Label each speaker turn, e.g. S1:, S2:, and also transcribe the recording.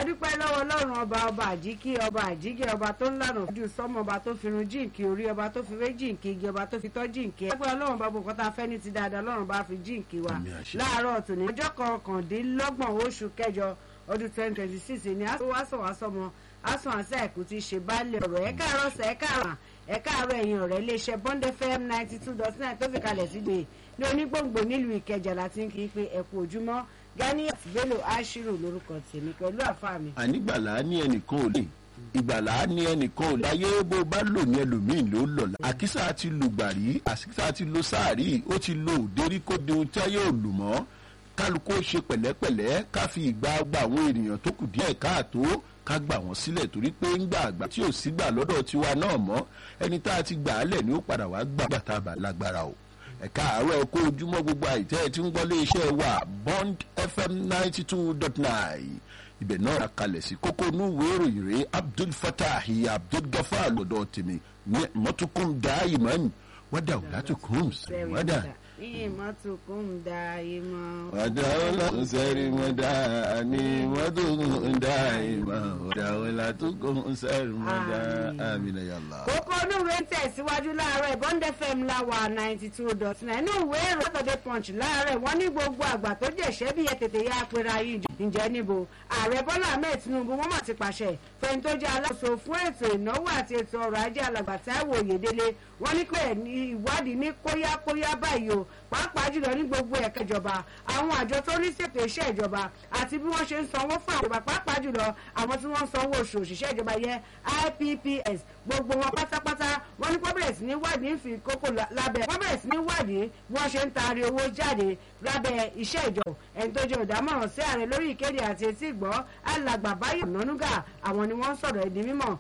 S1: adúpẹ́ lọ́wọ́ ọlọ́run ọba ọba àjíkí ọba àjíkí ọba tó ń lànà ojú sọ́mọ ọba tó fi run jíǹkì orí ọba tó fi wé jíǹkì igi ọba tó fi tọ́ jíǹkì ẹgbẹ́ ọlọ́run bá bùkọ́tà fẹ́ ní ti dáadáa ọlọ́run bá fi jíǹkì wa
S2: Àmín àṣẹ.
S1: láàárọ̀ tòní ọjọ́ kọkàndínlọ́gbọ̀n oṣù kẹjọ ọdún twenty twenty six ni aṣọwàṣọmọ aṣọ àṣà ẹ̀kú ti ṣe baálé ọ̀rọ̀ ẹ̀ káàárọ̀ sẹ̀ ẹ̀ káàrọ̀ ẹ̀ káàárọ̀ ẹ̀yìn ọ̀rẹ́ iléeṣẹ́ bond fm ninety two dot nine tó fi kalẹ̀ sígbè ní onígbòǹgbò nílùú ìkẹjà láti ń kí i pé ẹ̀kú ojúmọ́ ganiat bello ashiru lórúkọ tèmi pẹ̀lú àfa mi.
S2: ànígbàlá ní ẹnìkan ò lè ìgbàlá ní ẹnìkan ò láyé bó bá lò ní ẹlòmíì ló lọ́la àkísà ti lù gbàrí àkísà ti lo sáàrí ó ti lo òdérí kó de ohun tí ayé ò lù mọ́ kálukú ó ṣe pẹ̀lẹ́pẹ̀lẹ́ ká fi ìgbà gba àwọn ènìyàn tó kù díẹ̀ káàtó ká gbà wọ́n sílẹ̀ torí pé ń gbà àgbà tí ò sí gbà lọ́dọ̀ tiwa náà mọ́ ẹni tá a ti gbà á lẹ̀ ni ó padà wá gbà bàtà bà lágbára o ẹ̀ka àárọ̀ ẹ̀kọ́ ojúmọ́ gbogbo àìtẹ́ ẹ̀ tí ń gbọ́ lé iṣẹ́ wa bond fm ninety two dot nine ibẹ̀ náà ra kalẹ̀ sí kókó núwèé ìròyìn rẹ̀ abdul fatah abdul gafar lọ́dọ̀ tèmi ní mọ́tòkùn dáìmọ́n wádà ọ̀làtòkùn wádà.
S1: iye mọ́tò kò ń da iye mọ́.
S2: wádà ọ̀làtòkùn sẹ́rí mọ́dà ní mọ́tòkùn dáìmọ́ wádà ọ̀làtòkùn sẹ́rí mọ́dà àmìnà yàrá.
S1: kókó onúwé ń tẹ̀síwájú láàárọ̀ ìbọn fm láwà ninety two dot nine inú ìwé ìròyìn Saturday punch láàárọ̀ wọ́n ní gbogbo àgbà tó jẹ̀ṣẹ́ bí ẹ tètè yá apẹ̀rẹ̀ ayé ìjọ ǹjẹ́ níbo ààrẹ bọ́lá ahmed tinubu wọ́n mà ti pàṣẹ fẹ́ni tó jẹ́ aláṣọ fún ètò ìnáwó àti ètò ọrọ̀ ajé alàgbà táíwò oyèdélé wọ́n ní pé ní ìwádìí ní kóyákóyá báyìí o pàápàá jùlọ ní gbogbo ẹ̀ka ìjọba àwọn àjọ tó ní ṣètò iṣẹ́ ìjọba àti bí wọ́n ṣe ń sanwó fún àwọn ìjọba pàápàá jùlọ àwọn tí wọ́n ń sanwó oṣù òṣìṣẹ́ ìjọba yẹn IPPS gbogbo wọn pátápátá wọ́n ní kó bẹ̀rẹ̀ sí ní wádìí ń fi kókó lábẹ́ wọ́n bẹ̀rẹ̀ sí ní wádìí bí wọ́n ṣe ń taari owó jáde lábẹ́ iṣẹ́ ìjọ ẹni tó jẹ́ olùdámọ̀ràn sí ààrẹ lórí ìkéde àti etí ìgbọ́ alàgbà báyọ̀ nánúgà àwọn ni wọ́n ń sọ̀rọ̀ ẹ̀dín mímọ̀